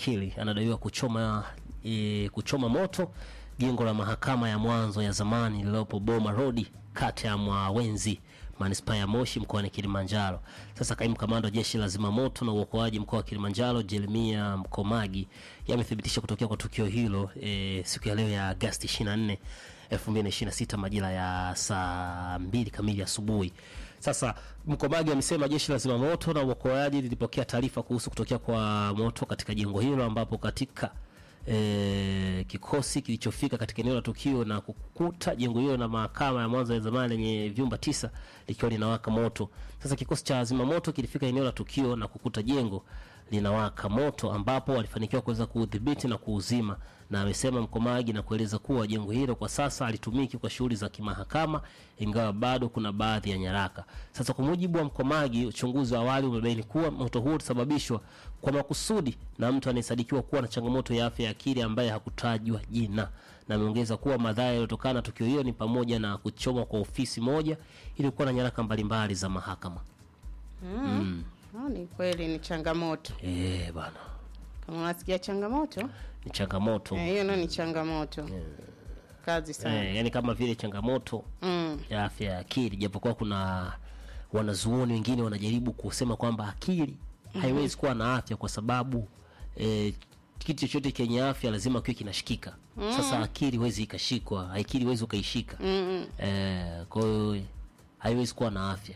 akili anadaiwa kuchoma e, kuchoma moto jengo la mahakama ya mwanzo ya zamani lililopo Boma Road kata ya Mwawenzi manispaa ya Moshi mkoani Kilimanjaro. Sasa kaimu kamanda wa jeshi la zimamoto na uokoaji mkoa wa Kilimanjaro Jeremia Mkomagi yamethibitisha kutokea kwa tukio hilo e, siku ya leo ya Agosti 24 2026 majira ya saa mbili kamili asubuhi. Sasa Mkomagi amesema jeshi la zimamoto na uokoaji lilipokea taarifa kuhusu kutokea kwa moto katika jengo hilo ambapo katika e, kikosi kilichofika katika eneo la tukio na kukuta jengo hilo na mahakama ya mwanzo ya zamani lenye vyumba tisa likiwa linawaka moto. Sasa kikosi cha zimamoto kilifika eneo la tukio na kukuta jengo linawaka moto ambapo walifanikiwa kuweza kuudhibiti na kuuzima, na amesema Mkomagi na kueleza kuwa jengo hilo kwa sasa halitumiki kwa shughuli za kimahakama, ingawa bado kuna baadhi ya nyaraka. Sasa kwa mujibu wa Mkomagi, uchunguzi wa awali umebaini kuwa moto huo ulisababishwa kwa makusudi na mtu anayesadikiwa kuwa na changamoto ya afya ya akili ambaye hakutajwa jina, na ameongeza kuwa madhara yaliyotokana na tukio hiyo ni pamoja na kuchomwa kwa ofisi moja iliyokuwa na nyaraka mbalimbali za mahakama. Ah, ni kweli ni changamoto. Eh bana, Kama unasikia changamoto, ni changamoto eh, hiyo ndio ni changamoto. Kazi sana. eh, yani kama vile changamoto Mm. ya afya ya akili, japokuwa kuna wanazuoni wengine wanajaribu kusema kwamba akili haiwezi kuwa na afya kwa sababu eh, kitu chochote chenye afya lazima kiwe kinashikika. Sasa akili huwezi ikashikwa, akili huwezi ukaishika Mm. eh, kwa hiyo haiwezi kuwa na afya.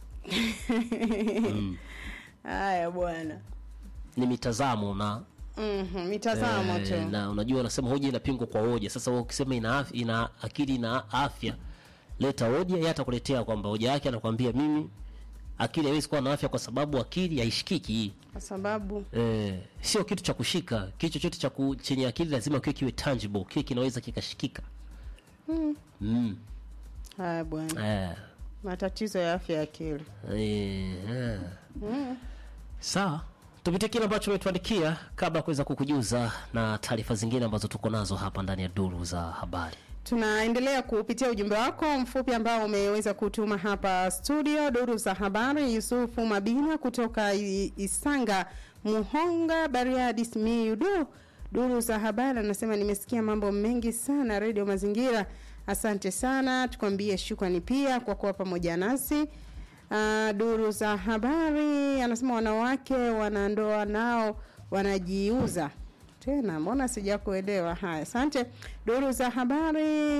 Haya bwana. Ni mitazamo na Mhm, mitazamo Eh, tu. na unajua unasema hoja inapingwa kwa hoja. Sasa wewe ukisema ina afya, ina akili ina afya, leta hoja, yeye atakuletea kwamba hoja yake anakuambia mimi akili haiwezi kuwa na afya kwa sababu akili haishikiki hii. Kwa sababu Eh, sio kitu cha kushika. Kitu chochote cha ku- chenye akili lazima kiwe kiwe tangible, kiwe kinaweza kikashikika. Mm. haya bwana. Eh. Matatizo ya afya ya akili. Eh, eh. Sawa, tupitie kile ambacho umetuandikia kabla ya kuweza kukujuza na taarifa zingine ambazo tuko nazo hapa ndani ya duru za habari. Tunaendelea kupitia ujumbe wako mfupi ambao umeweza kutuma hapa studio. Duru za habari, Yusufu Mabina kutoka I- Isanga, Muhonga, Bariadi, Simiyu. Du, duru za habari anasema nimesikia mambo mengi sana redio Mazingira. Asante sana, tukwambie shukrani pia kwa kuwa pamoja nasi. Uh, duru za habari anasema wanawake wanandoa nao wanajiuza tena, mbona sijakuelewa? Haya, asante. Duru za habari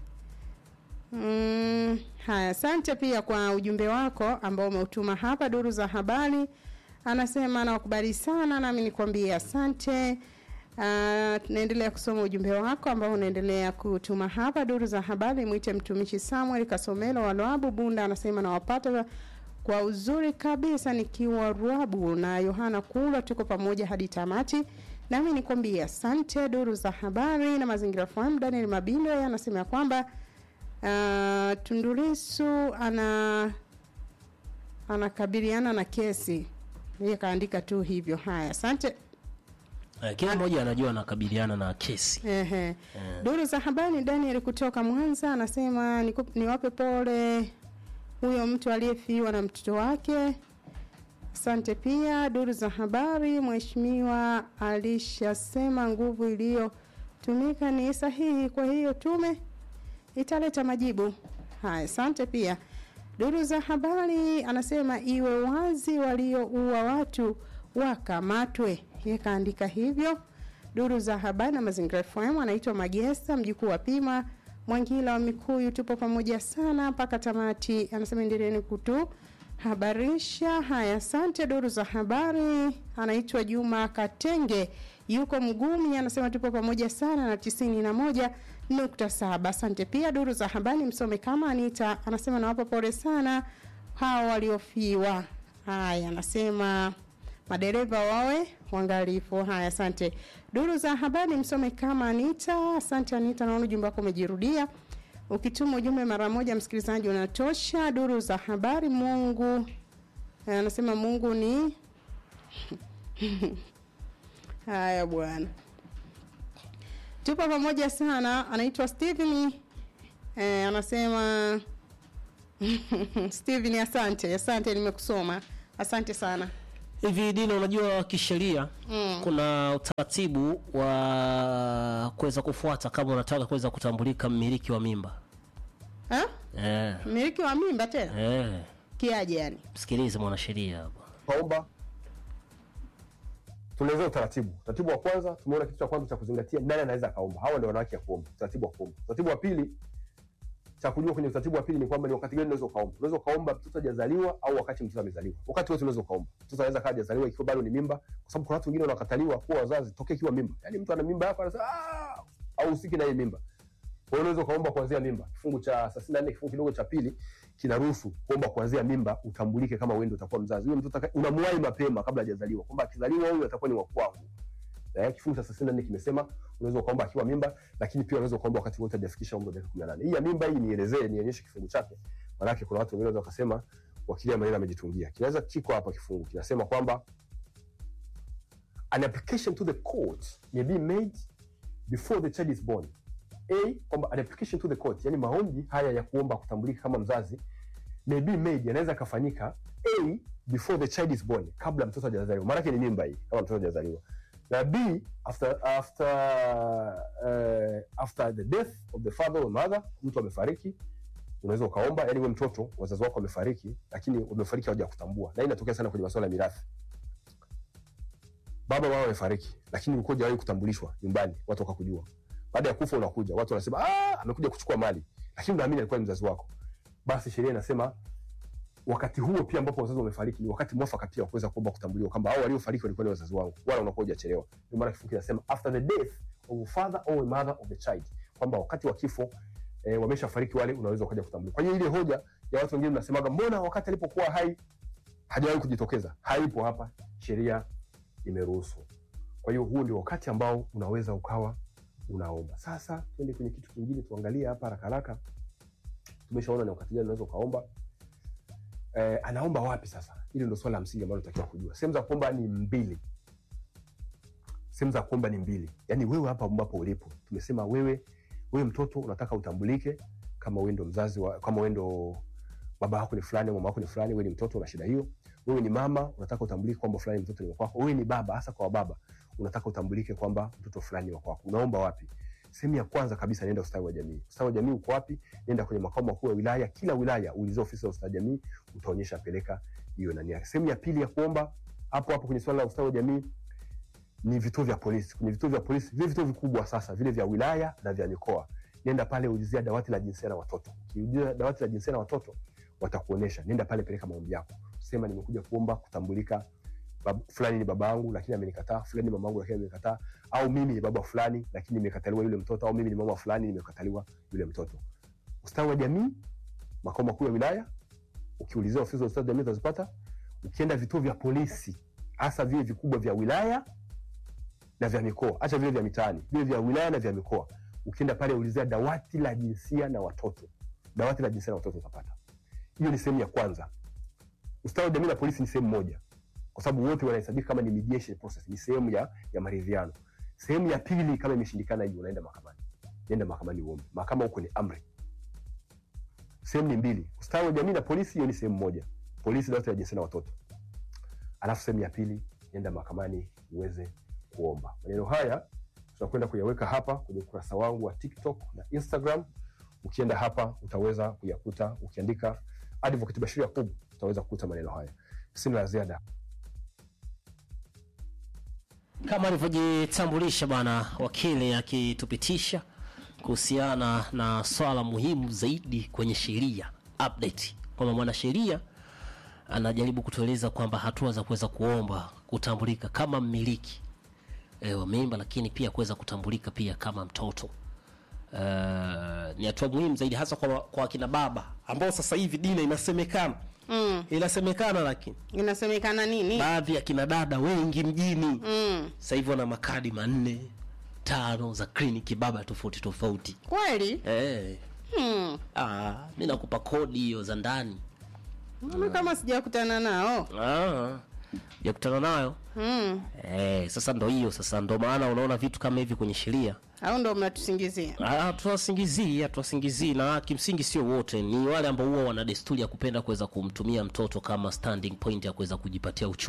mm, haya, asante pia kwa ujumbe wako ambao umeutuma hapa. Duru za habari anasema nawakubali sana, nami nikwambie asante. Uh, tunaendelea kusoma ujumbe wako ambao unaendelea kutuma hapa. Duru za habari, mwite mtumishi Samuel Kasomelo wa Lwabu Bunda, anasema nawapata kwa uzuri kabisa nikiwa Rwabu na Yohana Kulwa, tuko pamoja hadi tamati. Nami nikwambie asante. Duru za habari na mazingira fahamu, Daniel Mabindo yeye anasema ya kwamba uh, Tundulisu ana anakabiliana na kesi, yeye kaandika tu hivyo. Haya, asante. Eh, kila mmoja anajua anakabiliana na kesi. Ehe. Duru za habari Daniel kutoka Mwanza anasema niku- niwape pole huyo mtu aliyefiwa na mtoto wake. Asante pia. Duru za habari, mheshimiwa alishasema nguvu iliyotumika ni sahihi, kwa hiyo tume italeta majibu. Haya, asante pia. Duru za habari anasema iwe wazi, walioua watu wakamatwe. Yeye kaandika hivyo. Duru za habari na mazingira FM anaitwa Magesa, mjukuu wa Pima Mwangila wa Mikuyu, tupo pamoja sana mpaka tamati. Anasema endeleeni kutu habarisha. Haya, asante. Duru za habari anaitwa Juma Katenge, yuko Mgumi, anasema tupo pamoja sana na tisini na moja nukta saba. Asante pia. Duru za habari msome kama Anita anasema nawapa pole sana hao waliofiwa. Haya, anasema madereva wawe wangalifu. Haya, asante. Duru za habari msome kama Anita. Asante Anita, naona ujumbe wako umejirudia. Ukituma ujumbe mara moja, msikilizaji, unatosha. Duru za habari, Mungu eh, anasema Mungu ni haya bwana, tupo pamoja sana. Anaitwa Steven eh, anasema Steven, asante asante, nimekusoma asante sana. hivi dina unajua kisheria Mm. kuna utaratibu wa kuweza kufuata kama unataka kuweza kutambulika mmiliki wa mimba Ha? eh, Mmiliki wa mimba tena eh. kiaje yani? msikilize mwanasheria hapa kaomba tunaelezea utaratibu. Utaratibu wa kwanza tumeona kitu cha kwanza cha kuzingatia, nani anaweza akaomba. Hawa ndio wanawake ya kuomba, utaratibu wa kuomba. Utaratibu wa pili cha kujua kwenye utaratibu wa pili ni kwamba ni wakati gani unaweza ukaomba. Unaweza ukaomba mtoto hajazaliwa au wakati mtoto amezaliwa. Wakati wote unaweza ukaomba. Mtoto anaweza kaa hajazaliwa ikiwa bado ni mimba, kwa sababu kuna watu wengine wanakataliwa kuwa wazazi tokea ikiwa mimba. Yaani mtu ana mimba hapa anasema ah, au usiki na hii mimba. Kwa hiyo unaweza ukaomba kuanzia mimba. Kifungu cha 34 kifungu kidogo cha pili kinaruhusu kuomba kuanzia mimba utambulike kama wewe ndio utakuwa mzazi. Huyo mtoto ataka- unamwahi mapema kabla hajazaliwa kwamba akizaliwa huyu atakuwa ni wa kwangu. Eh, kifungu cha 34 kimesema unaweza ukaomba akiwa mimba, lakini pia unaweza ukaomba wakati wote hajafikisha umri wa miaka 18. Hii ya mimba hii nielezee, nionyeshe kifungu chake. Maana kuna watu wengine wanaweza wakasema wakili maneno amejitungia. Kinaweza kiko hapa kifungu kinasema kwamba an application to the court may be made before the child is born. A, kwamba an application to the court, yani maombi haya ya kuomba kutambulika kama mzazi may be made, yanaweza yakafanyika A, before the child is born, kabla mtoto hajazaliwa. Maana yake ni mimba hii, kama mtoto hajazaliwa. Na B, after after uh, after the death of the father or mother, mtu amefariki, unaweza ukaomba, yani wewe mtoto wazazi wako wamefariki, lakini wamefariki hawajakutambua. Na hii inatokea sana kwenye masuala ya mirathi baba mama wamefariki, lakini ulikuwa hujawahi kutambulishwa nyumbani, watu wakakujua. Baada ya kufa unakuja, watu wanasema ah, amekuja kuchukua mali, lakini unaamini alikuwa ni mzazi wako. Basi sheria inasema wakati huo pia ambapo wazazi wamefariki ni wakati mwafaka pia wa kuweza kuomba kutambuliwa kwamba hao waliofariki walikuwa ni wazazi wangu, wala unakuwa hujachelewa. Ndio maana kifungu kinasema after the death of a father or a mother of the child, kwamba wakati wa kifo eh, wameshafariki wale, unaweza ukaja kutambuliwa. Kwa hiyo ile hoja ya watu wengine mnasemaga, mbona wakati alipokuwa hai hajawahi kujitokeza? Haipo hapa, sheria imeruhusu. Kwa hiyo huu ndio wakati ambao unaweza ukawa unaomba. Sasa twende kwenye kitu kingine, tuangalie hapa haraka haraka. Tumeshaona ni wakati gani unaweza ukaomba. Eh, anaomba wapi sasa? Hili ndio swala la msingi ambalo tunatakiwa kujua. Sehemu za kuomba ni mbili. Sehemu za kuomba ni mbili. Yaani wewe hapa ambapo ulipo, tumesema wewe wewe mtoto unataka utambulike kama wewe ndo mzazi wa, kama wewe ndo baba yako ni fulani au mama yako ni fulani, wewe ni mtoto una shida hiyo. Wewe ni mama unataka utambulike kwamba fulani mtoto ni wa kwako. Wewe ni baba, hasa kwa baba unataka utambulike kwamba mtoto fulani ni wa kwako. Unaomba wapi? Sehemu ya kwanza kabisa, nenda ustawi wa jamii. Ustawi wa jamii uko wapi? Nenda kwenye makao makuu ya wilaya. Kila wilaya uliza ofisi ya ustawi wa jamii, utaonyesha peleka hiyo nani yake. Sehemu ya pili ya kuomba hapo hapo kwenye swala la ustawi wa jamii ni vituo vya polisi. Kwenye vituo vya polisi, vile vituo vikubwa sasa, vile vya wilaya na vya mikoa, nenda pale ulizia dawati la jinsia na watoto. Ukiulizia dawati la jinsia na watoto, watakuonesha. Nenda pale, peleka maombi yako, sema nimekuja kuomba kutambulika bab, fulani ni baba yangu lakini amenikataa, fulani ni mama yangu lakini amenikataa, au mimi ni baba fulani lakini nimekataliwa yule mtoto, au mimi ni mama fulani nimekataliwa yule mtoto. Ustawi wa jamii, makao makuu ya wilaya, ukiulizia ofisi za ustawi wa jamii utazipata. Ukienda vituo vya polisi, hasa vile vikubwa vya wilaya na vya mikoa, acha vile vya mitaani, vile vya wilaya na vya mikoa, ukienda pale ulizia dawati la jinsia na watoto, dawati la jinsia na watoto utapata. Hiyo ni sehemu ya kwanza. Ustawi wa jamii na polisi ni sehemu moja, kwa sababu wote wanahesabika kama ni mediation process, ni sehemu ya, ya maridhiano. Sehemu ya pili, kama imeshindikana hiyo, unaenda mahakamani. Nenda mahakamani uombe, mahakama huko ni amri. Sehemu ni mbili, ustawi wa jamii na polisi, hiyo ni sehemu moja, polisi dawati la jinsia na watoto. Alafu sehemu ya pili, nenda mahakamani uweze kuomba. Maneno haya tutakwenda kuyaweka hapa kwenye ukurasa wangu wa TikTok na Instagram. Ukienda hapa utaweza kuyakuta, ukiandika Advocate Bashir Yakub utaweza kukuta maneno haya. Sina la ziada. kama alivyojitambulisha bwana wakili akitupitisha kuhusiana na swala muhimu zaidi kwenye sheria update, kwamba mwanasheria anajaribu kutueleza kwamba hatua za kuweza kuomba kutambulika kama mmiliki e, wa mimba, lakini pia kuweza kutambulika pia kama mtoto Uh, ni hatua muhimu zaidi hasa kwa, kwa akina baba ambao sasa hivi dina inasemekana Mm. inasemekana, lakini Inasemekana nini? baadhi ya kina dada wengi mjini Mm. sasa hivi wana makadi manne tano za kliniki baba tofauti tofauti. Kweli? Eh, Hmm. ah, mi nakupa kodi hiyo za ndani Mimi kama sijakutana nao. ah, ya kutana nayo Hmm. eh, sasa ndo hiyo sasa ndo maana unaona vitu kama hivi kwenye sheria Au ndo mnatusingizia? Ah, tuwasingizii hatuwasingizii na kimsingi sio wote ni wale ambao huwa wana desturi ya kupenda kuweza kumtumia mtoto kama standing point ya kuweza kujipatia uchumi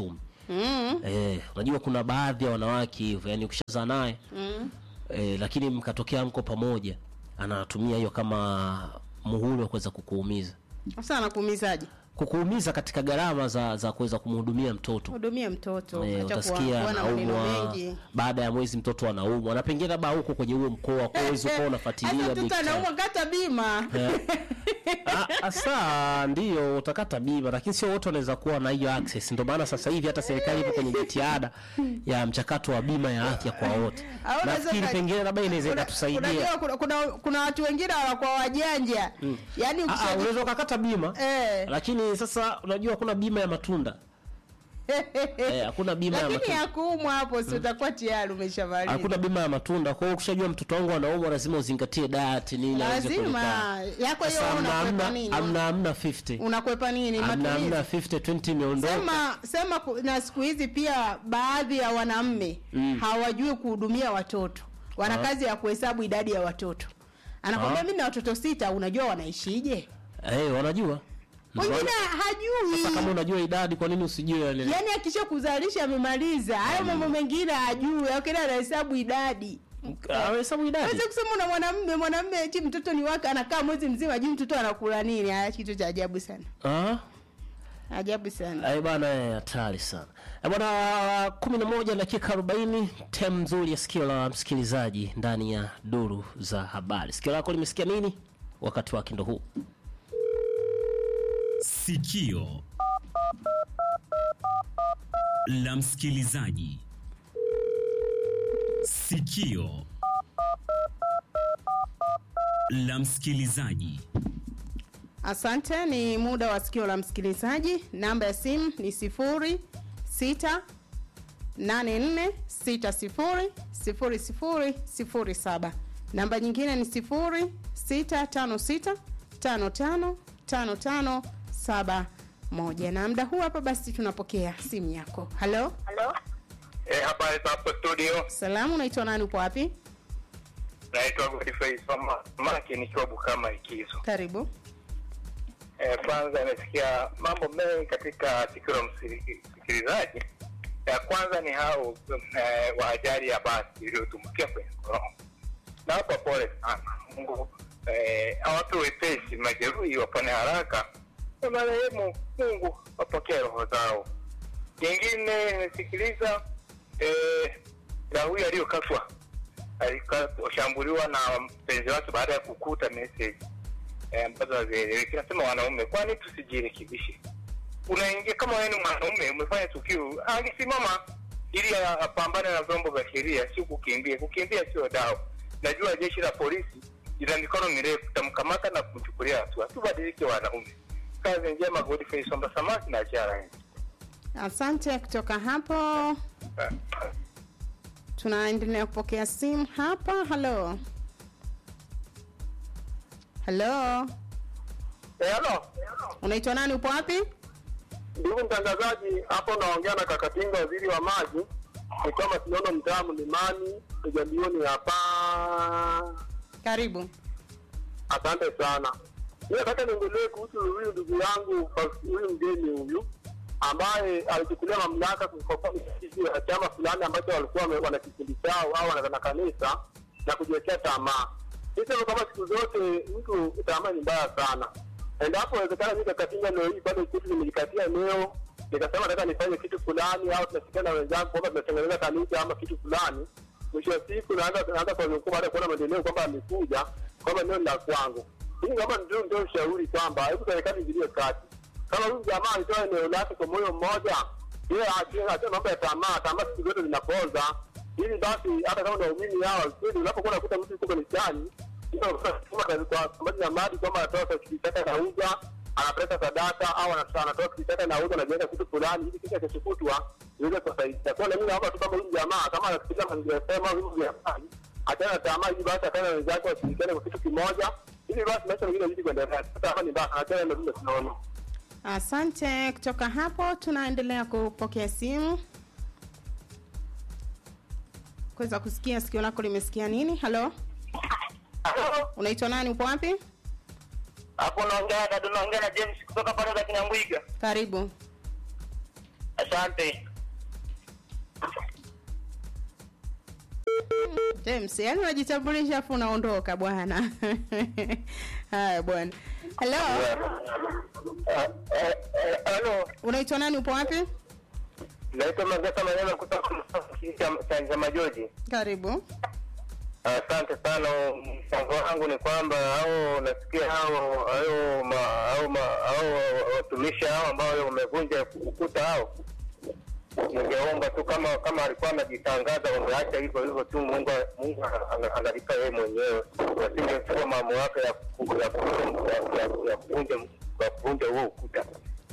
Mm. Eh, unajua kuna baadhi ya wanawake hivyo, yani ukishazaa naye Mm. eh, lakini mkatokea mko pamoja, anatumia hiyo kama muhuri wa kuweza kukuumiza, Sasa anakuumizaje? kukuumiza katika gharama za za kuweza kumhudumia mtoto. Hudumie mtoto, Eh, acha kuwa utasikia kuwa na maneno anaumwa mengi. baada ya mwezi mtoto anaumwa na pengine labda huko kwenye huo mkoa kwa hizo kwa unafuatilia Hata big mtoto time. anaumwa kata bima. Ah, Asa ndio utakata bima, lakini sio wote wanaweza kuwa na hiyo access. Ndio maana sasa hivi hata serikali ipo kwenye jitihada ya mchakato wa bima ya afya kwa wote. Au unaweza Nafikiri uka- pengine labda inaweza Kuna- ikatusaidia. Unajua kuna, kuna, kuna watu wengine wanakuwa wajanja. Yaani Ah, ah, ukishaji unaweza ukakata bima eh. lakini sasa unajua hakuna bima ya matunda eh, hakuna bima ya Lakini matunda ya kuumwa hapo si utakuwa tayari umeshamaliza. hakuna bima ya matunda. Kwa hiyo ukishajua mtoto wangu anaumwa, lazima uzingatie diet nini aweze Lazima kulipa. yako hiyo Sasa amna unakwepa amna nini? amna amna 50 Unakwepa nini? amna Matumizi. amna 50 20 imeondoka. Sema sema ku- na siku hizi pia baadhi ya wanaume Mm. hawajui kuhudumia watoto. Wana Ah. kazi ya kuhesabu idadi ya watoto. Anakwambia Ah. mimi na watoto sita, unajua wanaishije? Eh, wanajua. Wengine hajui. Sasa kama unajua idadi, kwa nini usijue yale? Yaani akisha kuzalisha amemaliza. Hayo mambo mengine hajui. Akenda anahesabu idadi. Ahesabu idadi. Aweza kusema una mwanamume, mwanamume eti mtoto ni wake anakaa mwezi mzima hajui mtoto anakula nini. Haya kitu cha ajabu sana. Ah? Ajabu sana. Eh bana, eh, hatari sana. Eh bwana, 11 dakika 40, tem nzuri ya sikio la msikilizaji ndani ya duru za habari. Sikio lako limesikia nini? Wakati wake ndo huu. Sikio la msikilizaji. Sikio la msikilizaji. Asante, ni muda wa sikio la msikilizaji. Namba ya simu ni sifuri sita nane nne sita sifuri sifuri sifuri sifuri saba. Namba nyingine ni sifuri sita tano sita tano tano tano tano saba moja. Na muda huu hapa basi tunapokea simu yako. Halo, Halo? Eh, habari za hapo studio. salamu, unaitwa nani? Upo wapi? Naitwa Godfrey Soma Maki nikiwa Bukama Ikizo. Karibu. Eh, kwanza nimesikia mambo mengi katika sikio la msiri- msikilizaji. Ya kwanza ni hao eh, wa ajali ya basi iliyotumbukia kwenye korongo. Na hapa pole sana. Mungu eh, awape wepesi majeruhi wapone haraka. Na marehemu Mungu wapokee roho zao. Jingine nimesikiliza eh, la huyu aliyokatwa alikashambuliwa na mpenzi wake baada ya kukuta message eh, ambazo hazieleweki. Nasema wanaume, kwani tusijirekebishe? Unaingia kama wewe ni mwanaume umefanya tukio, angesimama ili apambane na vyombo vya sheria, si kukimbia. Kukimbia sio dawa. Najua jeshi la polisi ina mikono mirefu, tamkamata na kumchukulia hatua. Tubadilike wanaume. Kazi njema, Godfrey Somba Samaki na Jara. Asante. Kutoka hapo tunaendelea kupokea simu hapa. Halo, halo, Eh, halo. unaitwa nani? Upo wapi? Ndugu mtangazaji, hapo naongea na Kakatinga, waziri wa maji. Ni kama tunaona mtaa mlimani ujambioni hapa. Karibu. Asante sana. Mimi nataka niongelee kuhusu huyu ndugu yangu, huyu mgeni huyu ambaye alichukulia mamlaka kukopa misikiti ya chama fulani ambacho walikuwa wame- wana kikundi chao au wana wana kanisa na kujiwekea tamaa. Nisema kama siku zote mtu tamaa ni mbaya sana. Endapo inawezekana mimi kakatinga leo hii pale kitu nimejikatia eneo nikasema nataka nifanye kitu fulani au tunasikia na wenzangu kwamba tunatengeneza kanisa ama kitu fulani, mwisho wa siku naanza naanza kwa mkuu baada ya kuona maendeleo kwamba amekuja kwamba eneo ni la kwangu. Hii kama ndio ndio ushauri kwamba hebu serikali ingilie kati. Kama huyu jamaa alitoa eneo lake kwa moyo mmoja, yeye achie achie mambo ya tamaa, tamaa siku zote zinapoza. Ili basi hata kama ndio waumini hawa, kweli unapokuwa unakuta mtu yuko kanisani, ndio kama kwa sababu ya mali kwamba anatoa kwa kitu chake anauza, anapeleka sadaka au anatoa anatoa kitu chake anauza anajenga kitu fulani ili kisha kesho kutwa iweze kusaidia. Kwa hiyo mimi naomba tu kama huyu jamaa kama anasikiliza mazingira sema au hivi vya mali, achana na tamaa ili basi akana na wenzake washirikiane kwa kitu kimoja ili basi maisha mengine yazidi kuendelea. Hata kama ni mbaya, achana na vile tunaona. Asante. Kutoka hapo tunaendelea kupokea simu kuweza kusikia sikio lako limesikia nini. Halo, unaitwa nani? Upo wapi? Hapo naongea na naongea na James kutoka pale za Kinyambwiga. Karibu. Asante. James, yani unajitambulisha afu unaondoka bwana. Haya bwana. Hello, Halo, unaitwa nani? Upo wapi? naitwa Magasa Maneno kutoka Chanja Majoji. Karibu. Asante sana. Mchango wangu ni kwamba au nasikia hao hao ma- hao ma- hao watumishi hao ambao wamevunja ukuta hao, ningeomba tu kama kama alikuwa anajitangaza wangeacha hivyo hivyo tu. Mungu Mungu ana- analipa yeye mwenyewe, wasingechukua mamlaka ya ku- ya ku- ya- ya- ya kuvunja ya kuvunja huo ukuta.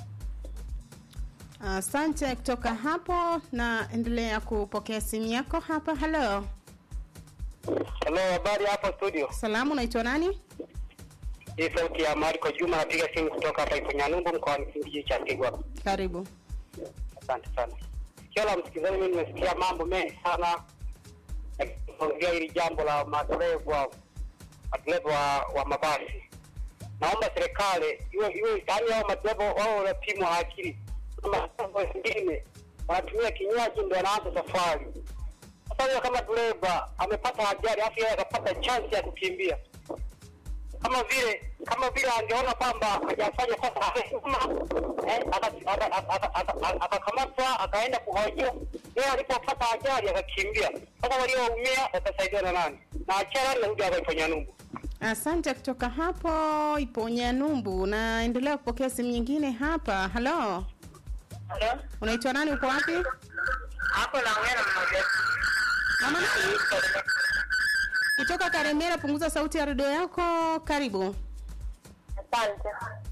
Asante kutoka hapo, na endelea kupokea simu yako hapa. Hello, Hello, habari hapo studio. salamu, unaitwa nani? Hii sauti ya Marco Juma, napiga simu kutoka hapa Iponyanumbu mkoani kijiji cha Kigwa. Karibu. Asante sana. Sikio la msikilizaji, mimi nimesikia mambo mengi sana yakiongea hili jambo la madereva madereva wa, wa mabasi. Naomba serikali iwe iwe yaani hao madereva wao wanapimwa akili. Kuna madereva wengine wanatumia kinywaji ndio wanaanza safari. Sasa huyo kama dereva amepata ajali afu yeye akapata chance ya kukimbia kama vile kama vile angeona kwamba hajafanya kosa akasema, eh, aka- aka- aka- aka- aka- akakamatwa akaenda kuhojiwa, yeye alipopata ajali akakimbia. Sasa walioumia watasaidiwa na nani? Na achara narudi hapa ifanya numbu. Asante kutoka hapo Iponya Numbu, na endelea kupokea simu nyingine hapa. Hello, Halo, unaitwa nani? Uko wapi? hapo naongea na mmoja. Mama nani? Kutoka Karemera, punguza sauti ya redio yako. Karibu. Asante.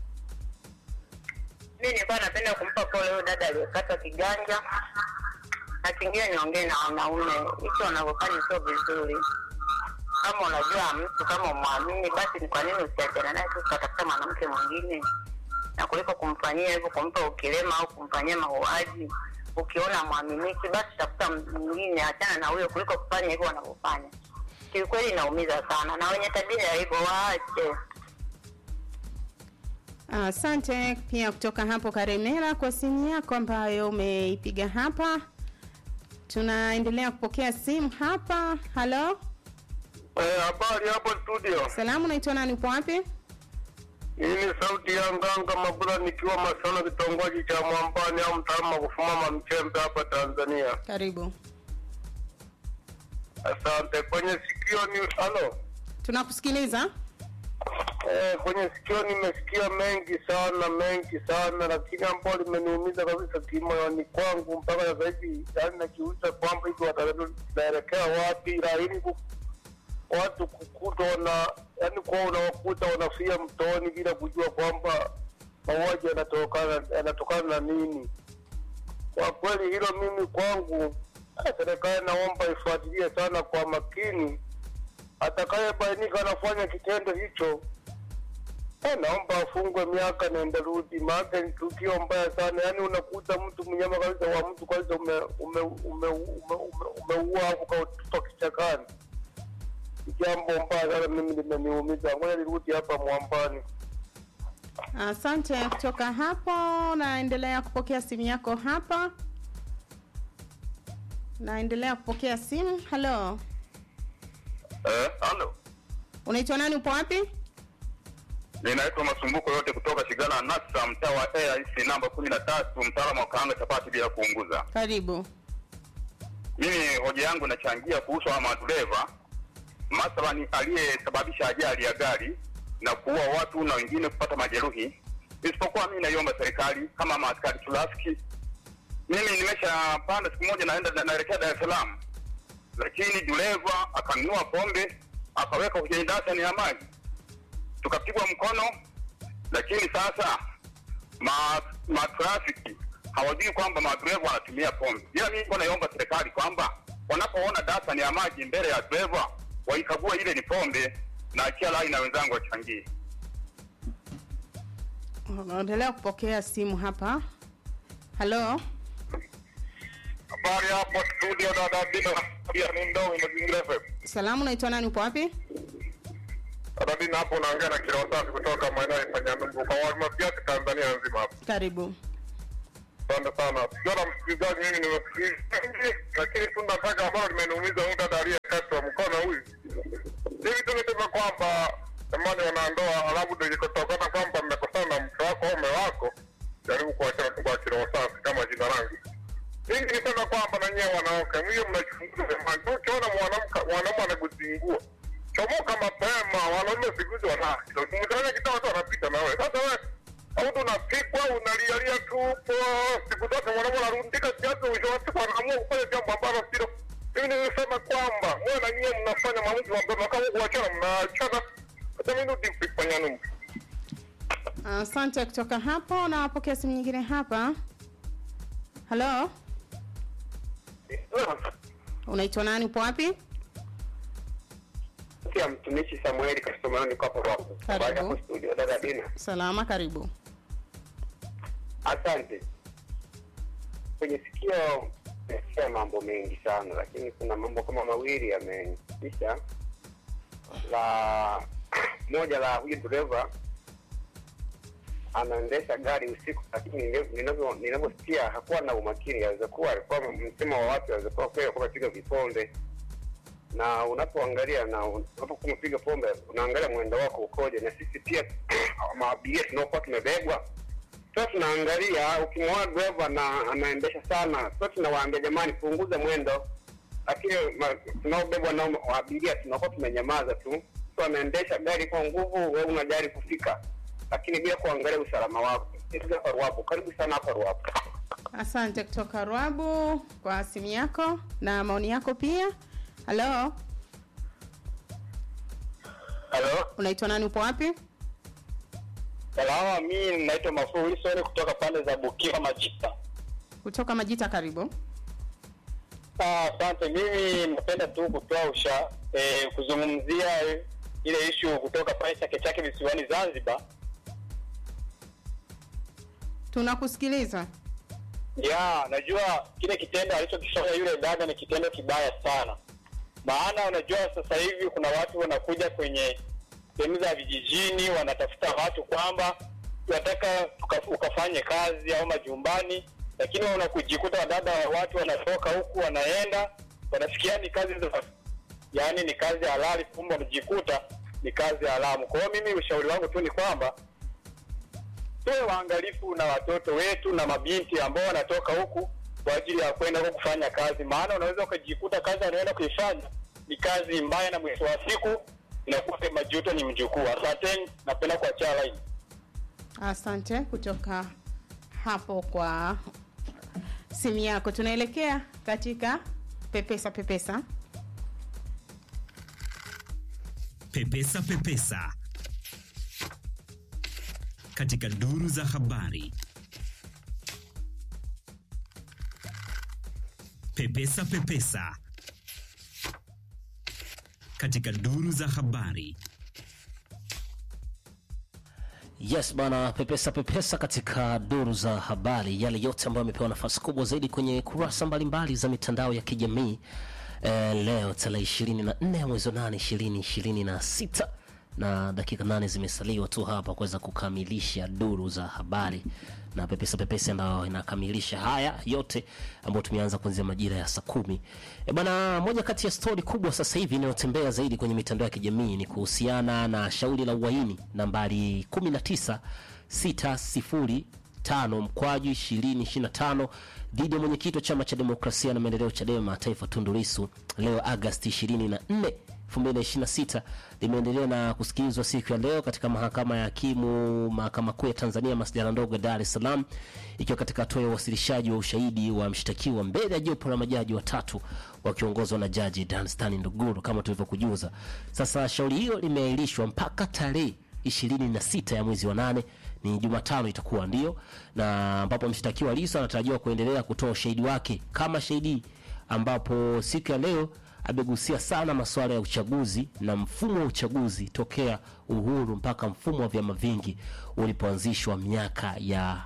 Mimi nilikuwa napenda kumpa pole huyo dada aliyekata kiganja, na kingine niongee na wanaume, hicho wanavyofanya sio vizuri. Kama unajua mtu kama umwamini, basi ni kwa nini usiachana naye tu ukatafuta mwanamke mwingine, na kuliko kumfanyia hivyo, kumpa ukilema au kumfanyia mauaji. Ukiona mwaminiki, basi tafuta mwingine, achana na huyo, kuliko kufanya hivyo wanavyofanya. Kiukweli inaumiza sana, na wenye tabia ya hivyo waache. Asante pia kutoka hapo Karemera kwa simu yako ambayo umeipiga hapa. Tunaendelea kupokea simu hapa. Halo, Eh, habari hapo studio. salamu, unaitwa nani? Upo wapi? Hii ni sauti ya Nganga Mabula nikiwa Masana, kitongoji cha Mwambani au mtaama kufumama Mchembe hapa Tanzania. Karibu, Asante. Kwenye sikio ni halo. tunakusikiliza. Eh, kwenye sikio nimesikia mengi sana mengi sana, lakini ambalo limeniumiza kabisa kimoyoni kwangu mpaka sasa hivi, yaani najiuliza kwamba hivi wataelekea wapi, lakini ku- watu kukuta wana yaani kuwa unawakuta wanafia mtoni bila kujua kwamba mauaji yanatokana yanatokana na nini. Kwa kweli hilo mimi kwangu, eh, serikali naomba ifuatilie sana kwa makini atakayebainika anafanya kitendo hicho eh, naomba afungwe miaka nenda rudi, maana ni tukio mbaya sana. Yaani unakuta mtu mnyama kabisa wa mtu kabisa ume ume ume ume ume umeua hapo kautupa kichakani. Ni jambo mbaya sana, mimi limeniumiza. Ngoja nirudi hapa Mwambani. Asante kutoka hapo, naendelea kupokea simu yako hapa. Naendelea kupokea simu. Halo, Eh, halo. unaitwa nani? Upo wapi? Ninaitwa Masumbuko yote kutoka Shigala Nasa, mtaa wa AIC namba kumi na tatu, mtaalamu wa kaanga chapati bila kuunguza. Karibu. mimi hoja yangu inachangia kuhusu hawa madereva mathalani aliyesababisha ajali ya gari na kuua watu na wengine kupata majeruhi isipokuwa mimi naiomba serikali kama maaskari trafiki mimi nimeshapanda siku moja naenda na- naelekea dar es salaam lakini dereva akanunua pombe akaweka kwenye dasani ya maji tukapigwa mkono lakini sasa ma matrafiki hawajui kwamba madereva wanatumia pombe. Ila mimi niko naiomba serikali kwamba wanapoona dasani ya maji mbele ya dereva waikagua ile ni pombe na achia lai na wenzangu wachangie. Unaendelea kupokea simu hapa. Halo, Habari hapo studio dada Dina pia ni ndoo mazingira FM. salamu, unaitwa nani? Upo wapi? Dada Dina hapo unaongea na kilo safi kutoka maeneo ya Panyanyumbu kwa Walmafiati Tanzania nzima hapo. Karibu. Asante sana. Sio na msikilizaji, mimi nimesikiliza, lakini tu nataka ambalo limeniumiza huyu dada aliyekata wakati wa mkono huyu. Hivi tu niseme kwamba jamani, wanandoa, alafu ndio ikitokana kwamba mmekosana na mke wako au mume wako, jaribu kuachana tu kwa kiroho safi kama jina langu. Mimi nisema kwamba na nyewe wanawake, mwiyo mnachunguza jamani, tu ukiona mwanamke mwanaume anakuzingua chomoka mapema, wanaume siku hizi wana mtania kitaa tu anapita na wewe. Sasa wewe au tunapigwa unalialia tu po siku zote mwanaume anarundika kiasi, mwisho wa siku anaamua kufanya jambo ambalo silo. Mimi nilisema kwamba mwe na nyie mnafanya maamuzi mapema, kama kuachana mnaachana. Hata mimi nudi kufanya nini? Asante. Kutoka hapo napokea simu nyingine hapa. Halo, unaitwa nani? Upo wapi? ya mtumishi Samueli Kastomano niko hapo hapo. Karibu. Baada ya studio dada Dina. Salama, karibu. Asante. Kwenye sikio nimesikia mambo mengi sana, lakini kuna mambo kama mawili yamenitisha. La moja la huyu dereva anaendesha gari usiku, lakini nile- ninavyo- ninavyosikia hakuwa na umakini. Aweza kuwa alikuwa msema wa watu, aweza kuwa kweli alikuwa amepiga viponde na unapoangalia na unapokuwa umepiga pombe unaangalia mwendo wako ukoje, na sisi pia maabiria tunaokuwa tumebebwa sasa tunaangalia, ukimwona dereva na anaendesha sana, sasa tunawaambia jamani, punguza mwendo, lakini ma- tunaobebwa nao abiria tunakuwa tumenyamaza tu. Mtu anaendesha gari kwa nguvu, wewe unajari kufika, lakini bila kuangalia usalama wako. Sisi hapa Ruapo, karibu sana hapa Ruapo. Asante kutoka Rwabu kwa simu yako na maoni yako pia. Halo, Halo, unaitwa nani? Upo wapi? salama. Mimi naitwa Mafuu Wilson kutoka pande za Bukia Majita. Kutoka Majita, karibu. Ah, Asante. Mimi napenda tu kutoa usha eh, kuzungumzia eh, ile ishu kutoka pale Chake Chake visiwani Zanzibar. Tunakusikiliza. Ya, najua kile kitendo alichokifanya yule dada ni kitendo kibaya sana, maana unajua sasa hivi kuna watu wanakuja kwenye sehemu za vijijini, wanatafuta watu kwamba tunataka tuka- ukafanye kazi au majumbani, lakini unakujikuta wadada wa watu wanatoka huku wanaenda wanafikia ni kazi za yaani ni kazi halali, kumbe wanajikuta ni kazi haramu. Kwa hiyo mimi ushauri wangu tu ni kwamba tuwe waangalifu na watoto wetu na mabinti ambao wanatoka huku kwa ajili ya kwenda huku kufanya kazi, maana unaweza ukajikuta kazi anaenda kuifanya ni kazi mbaya, na mwisho wa siku inakuwa majuto ni mjukuu. Asanteni, napenda kuachia line. Asante kutoka hapo kwa simu yako. Tunaelekea katika pepesa pepesa. Pepesa Pepesa katika duru za habari. Pepesa Pepesa katika duru za habari. Yes bana, pepesa pepesa katika duru za habari, yale yote ambayo yamepewa nafasi kubwa zaidi kwenye kurasa mbalimbali za mitandao ya kijamii eh, leo tarehe 24 ya mwezi wa 8 2026 na dakika nane zimesaliwa tu hapa kuweza kukamilisha duru za habari na pepesa pepesa ndio inakamilisha haya yote ambayo tumeanza kuanzia majira ya saa kumi. E bana, moja kati ya stori kubwa sasa hivi inayotembea zaidi kwenye mitandao ya kijamii ni kuhusiana na shauri la uhaini nambari 19 605 mkwaju 2025 dhidi ya mwenyekiti wa chama cha demokrasia na maendeleo Chadema Taifa Tundu Lissu leo Agosti 24 2026 limeendelea na kusikilizwa siku ya leo katika mahakama ya hakimu mahakama kuu ya Tanzania masjala ndogo ya Dar es Salaam, ikiwa katika hatua ya uwasilishaji wa ushahidi wa mshtakiwa mbele ya jopo la majaji watatu wakiongozwa na jaji Danstan Nduguru kama tulivyokujuza. Sasa shauri hilo limeahirishwa mpaka tarehe 26 ya mwezi wa nane ni Jumatano itakuwa ndio, na ambapo mshtakiwa Lissu anatarajiwa kuendelea kutoa ushahidi wake kama shahidi, ambapo siku ya leo amegusia sana masuala ya uchaguzi na mfumo wa uchaguzi tokea uhuru mpaka mfumo wa vyama vingi ulipoanzishwa miaka ya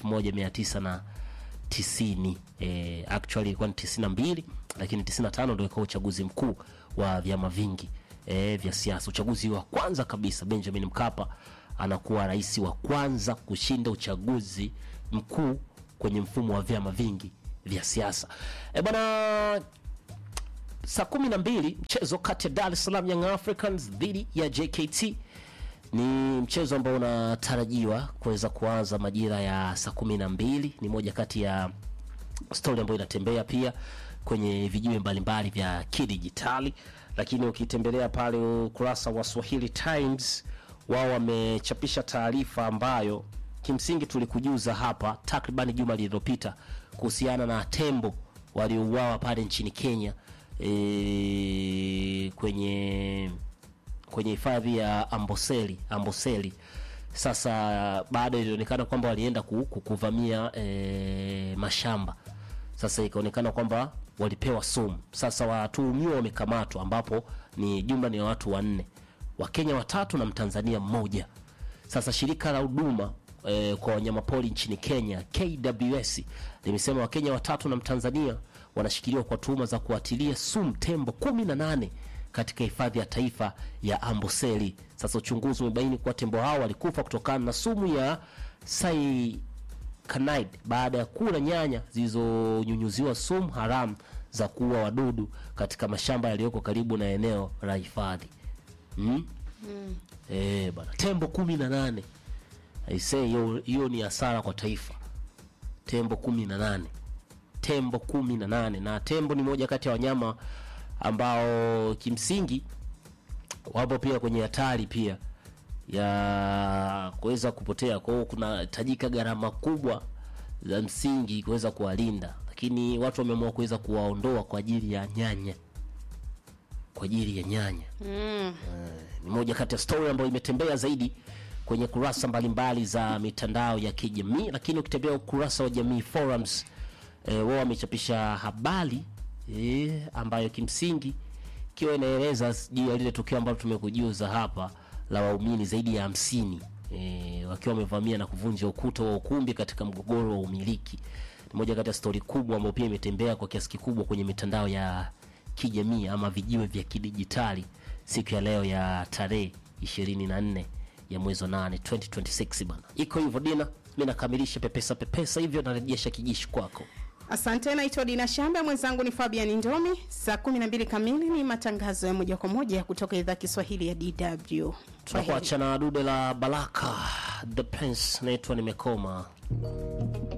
1990 eh, actually ilikuwa ni 92 lakini 95 ndio ikawa uchaguzi mkuu wa vyama vingi eh, vya siasa. Uchaguzi wa kwanza kabisa Benjamin Mkapa anakuwa rais wa kwanza kushinda uchaguzi mkuu kwenye mfumo wa vyama vingi vya siasa. E bwana saa kumi na mbili mchezo kati ya Dar es Salaam Young Africans dhidi ya JKT ni mchezo ambao unatarajiwa kuweza kuanza majira ya saa kumi na mbili. Ni moja kati ya stori ambayo inatembea pia kwenye vijiwe mbalimbali vya kidijitali, lakini ukitembelea pale ukurasa wa Swahili Times, wao wamechapisha taarifa ambayo kimsingi tulikujuza hapa takriban juma lililopita kuhusiana na tembo waliouawa pale nchini Kenya e, kwenye kwenye hifadhi ya Amboseli Amboseli. Sasa baada ilionekana kwamba walienda ku, ku, kuvamia e, mashamba. Sasa ikaonekana kwamba walipewa sumu. Sasa watuhumiwa wamekamatwa, ambapo ni jumla ni watu wanne, Wakenya watatu na Mtanzania mmoja. Sasa shirika la huduma e, kwa wanyamapori nchini Kenya KWS limesema Wakenya watatu na Mtanzania wanashikiliwa kwa tuhuma za kuatilia sumu tembo kumi na nane katika hifadhi ya taifa ya Amboseli. Sasa uchunguzi umebaini kuwa tembo hao walikufa kutokana na sumu ya cyanide baada ya kula nyanya zilizonyunyuziwa sumu haramu za kuua wadudu katika mashamba yaliyoko karibu na eneo la hifadhi. Mm? Eh, bana tembo kumi na nane aisee, hiyo hiyo ni hasara kwa taifa. Tembo kumi na nane tembo kumi na nane na tembo ni moja kati ya wanyama ambao kimsingi wapo pia kwenye hatari pia ya kuweza kupotea. Kwa hiyo kunahitajika gharama kubwa za msingi kuweza kuwalinda, lakini watu wameamua kuweza kuwaondoa kwa ajili ya nyanya, kwa ajili ya nyanya Mm. ni moja kati ya story ambayo imetembea zaidi kwenye kurasa mbalimbali za mitandao ya kijamii, lakini ukitembea ukurasa wa Jamii Forums e, wao wamechapisha habari e, ambayo kimsingi ikiwa inaeleza juu ya lile tukio ambalo tumekujuza hapa la waumini zaidi ya hamsini e, wakiwa wamevamia na kuvunja ukuta wa ukumbi katika mgogoro wa umiliki. Ni moja kati ya stori kubwa ambayo pia imetembea kwa kiasi kikubwa kwenye mitandao ya kijamii ama vijiwe vya kidijitali siku ya leo ya tarehe 24 ya mwezi wa 8 2026 bana. Iko hivyo Dina, mimi nakamilisha pepesa pepesa hivyo narejesha kijishi kwako. Asante, naitwa Dina Shamba, mwenzangu ni Fabian Ndomi. Saa 12 kamili ni matangazo ya moja kwa moja kutoka idhaa Kiswahili ya DW. Tunakuacha na dude la Baraka the Prince, naitwa nimekoma.